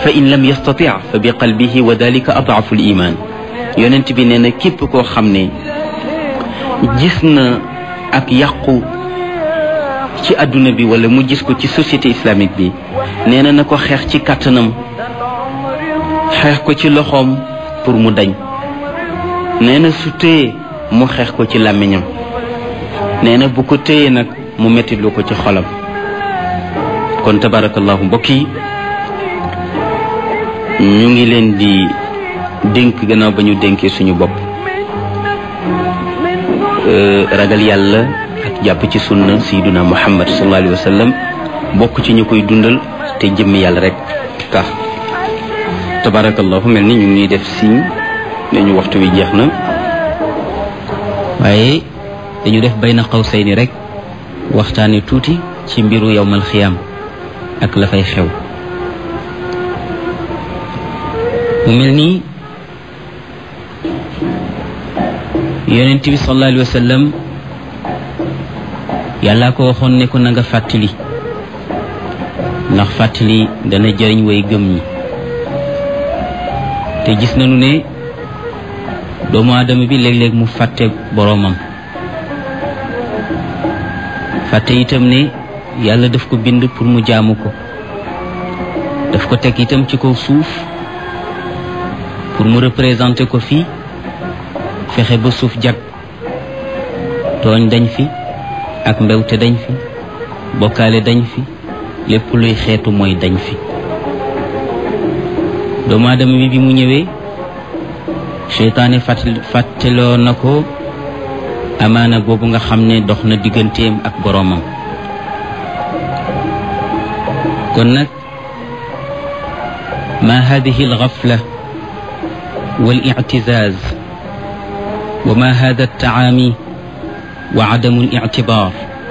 fa in lam yastati fa bi qalbihi wa dalika adaafu l iman yonent bi nee na képp koo xam ne gis na ak yàqu ci adduna bi wala mu gis ko ci société islamique bi nee na na ko xeex ci kàttanam xeex ko ci loxoom pour mu dañ nee na su téye mu xeex ko ci làmmiñam nee na bu ko téye nag mu mettitlu ko ci xolam kon tabarakallahu mbokk yi ñu ngi leen di dénk gannaaw ba ñu dénkee suñu bopp ragal yàlla ak jàpp ci sunna sayyiduna muhammad sallallahu alayhi wa sallam bokk ci ñu koy dundal te jëmm yàlla rek tax tabarakallahu mel ni ñu ngi def signe ne ñu waxtu wi jeex na waaye dañu def bayna qawsayni rek waxtaane tuuti ci mbiru yowmal xiyaam ak la fay xew mu mel nii yonent bi sallallahu alayhi wa sallam yàllaa ko waxoon ne ko na nga fàttali ndax fàttali dana jëriñ way gëm ñi te gis nañu ne doomu aadama bi léeg-léeg mu fàtte boroomam fàtte itam ne yàlla daf ko bind pour mu jaamu ko daf ko teg itam ci kaw suuf pour mu représenter ko fii fexe ba suuf jag tooñ dañ fi ak mbewte dañ fi bokkaale dañ fi lépp luy xeetu mooy dañ fi doomu aadama bi bi mu ñëwee seytaane fàtteloo na ko amaana boobu nga xam ne dox na digganteem ak boroomam kon nag ma hadihi alxafla wal ictizaaz wa ma hada altacaami wa cadamu alictibaar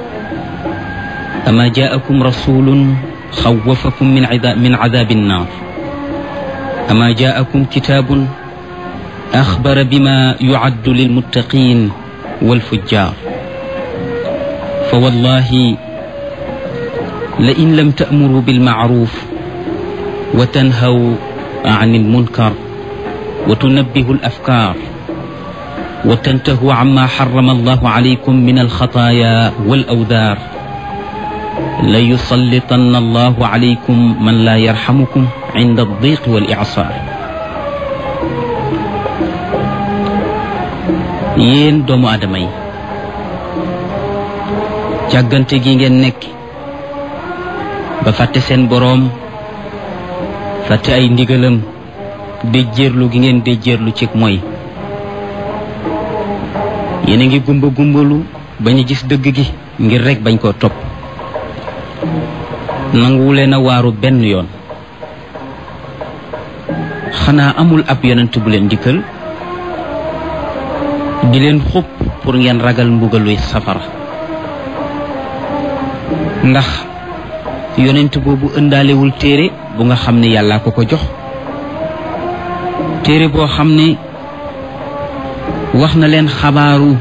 ama jaakum rasulun xawafakum min min cadaabi annaar ama jaakum kitaabun axbara bima yucaddu lilmuttaqin والفجار فوالله لئن لم تأمروا بالمعروف وتنهوا عن المنكر وتنبهوا الأفكار وتنتهوا عما حرم الله عليكم من الخطايا والأوذار ليسلطن الله عليكم من لا يرحمكم عند الضيق والإعصار yéen doomu aadama yi càggante gi ngeen nekk ba fàtte seen boroom fàtte ay ndigalam déjjéerlu gi ngeen déjjéerlu ci mooy yéen a ngi gumba gumbalu bañ a gis dëgg gi ngir rekk bañ koo topp nanguwuleen a waaru benn yoon xanaa amul ab yonent bu leen dikkal di leen xupp pour ngeen ragal mbugaluy safara ndax yonent boobu ëndaalewul téere bu nga xam ne yàllaa ko ko jox téere boo xam ne wax na leen xabaaru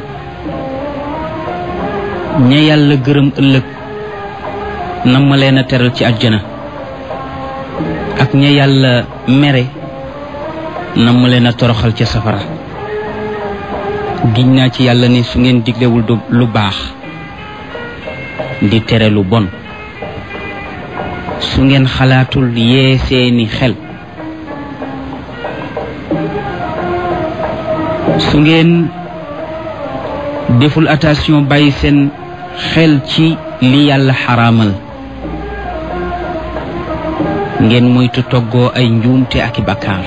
ña yàlla gërëm ëllëg nam ma leen a teral ci àjjana ak ña yàlla mere nam ma leen a toroxal ca safara giñ naa ci yàlla ne su ngeen diglewul lu baax di tere lu bon su ngeen xalaatul yee seeni xel su ngeen deful attention bàyyi seen xel ci li yàlla xaraamal ngeen moytu toggoo ay njuumte ak i bakkaar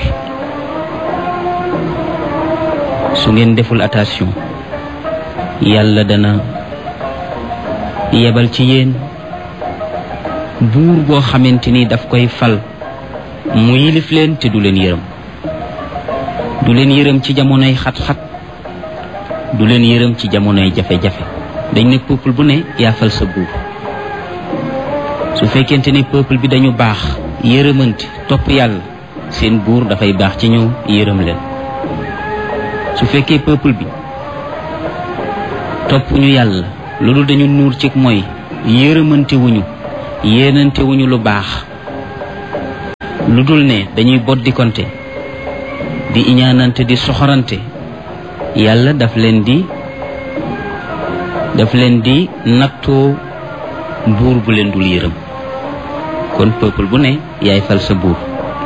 su ngeen deful attention yàlla dana yebal ci yéen buur boo xamante ni daf koy fal mu yilif leen te du leen yërëm du leen yërëm ci jamonoy xat-xat du leen yërëm ci jamonoy jafe-jafe dañ ne peuple bu ne yaa fal sa buur su fekkente ni peuple bi dañu baax yërëmante topp yàlla seen buur dafay baax ci ñëw yërëm leen su fekkee peuple bi topp ñu yàlla loolu dañu nuur ci mooy yërëmante wuñu yéenante wuñu lu baax lu dul ne dañuy boddikonte di iñaanante di soxorante yàlla daf leen di daf leen di nattoo buur bu leen dul yërëm kon peuple bu ne yaay fal sa buur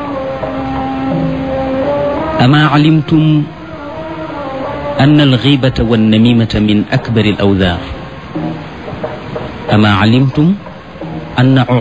ama alimtum an alxibata wannamimata min akbari alawdaar ama alimtum anna